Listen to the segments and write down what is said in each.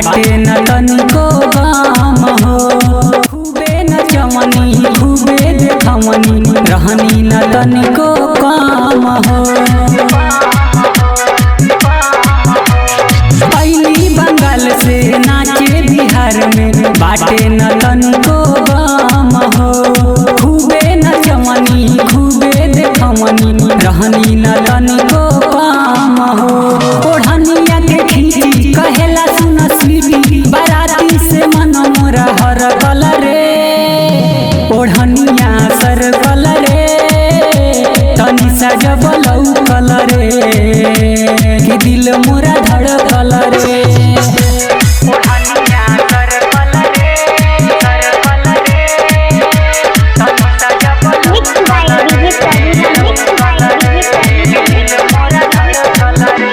बाटे न तनिको गाम हो खूबे न चमनी खूबे देखमनी रहनी न तनिको काम हो अइली बंगाल से नाचे बिहार में बाटे न तनिको गाम हो खूबे न चमनी खूबे देखमनी रहनी न तनिको काम हो ओढ़निया के खींची कहेला सुन स्लीपी बाराती से मन मोरा हर कलरे ओढ़निया सर कलरे तनी सजबलौ कलरे कि दिल मोरा धड़ कलरे ओढ़निया सर कलरे सर कलरे तनी सजबलौ Mixed by DJ Pravina. Mixed by DJ Pravina.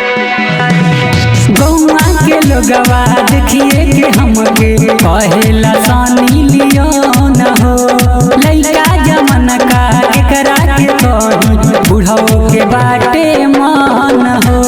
गौआ के लोगवा देखिए के हमके कहेला सानी लियो न हो लइका जमन का एकरा के कही बुढ़ो के बाटे मान हो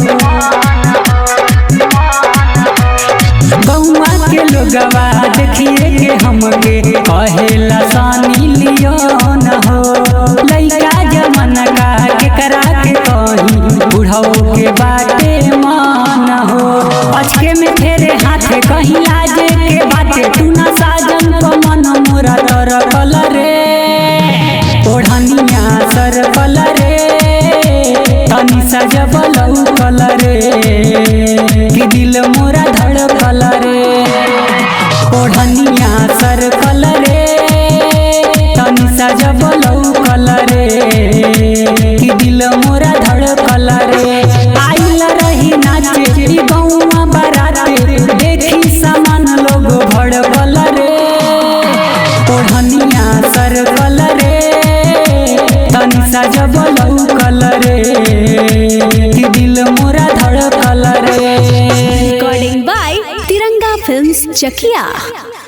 गौआ के लोगवा देखिए के हमके कहेला सानी लियो न हो लइका जमन का एकरा के कही बुढ़ो के बाटे मान हो अचके में फेरे हाथे कहीं लाजे के बाटे तू ना साजन को मन मोरा तर कलरे ओढ़निया सर कलरे तनी सजबलौ कलरे कि दिल मोरा धड़ कलरे ओढ़निया सर कलरे तनी सजबलौ कलरे कि दिल मोरा धड़ कलरे आइल रही नाचे ई गौवा बाराते देखी समान लोग भड़ कलरे ओढ़निया सर कलरे तनी सजबलौ कलरे कि दिल मोरा धड़ कलरे Recording by Tiranga Films Chakia.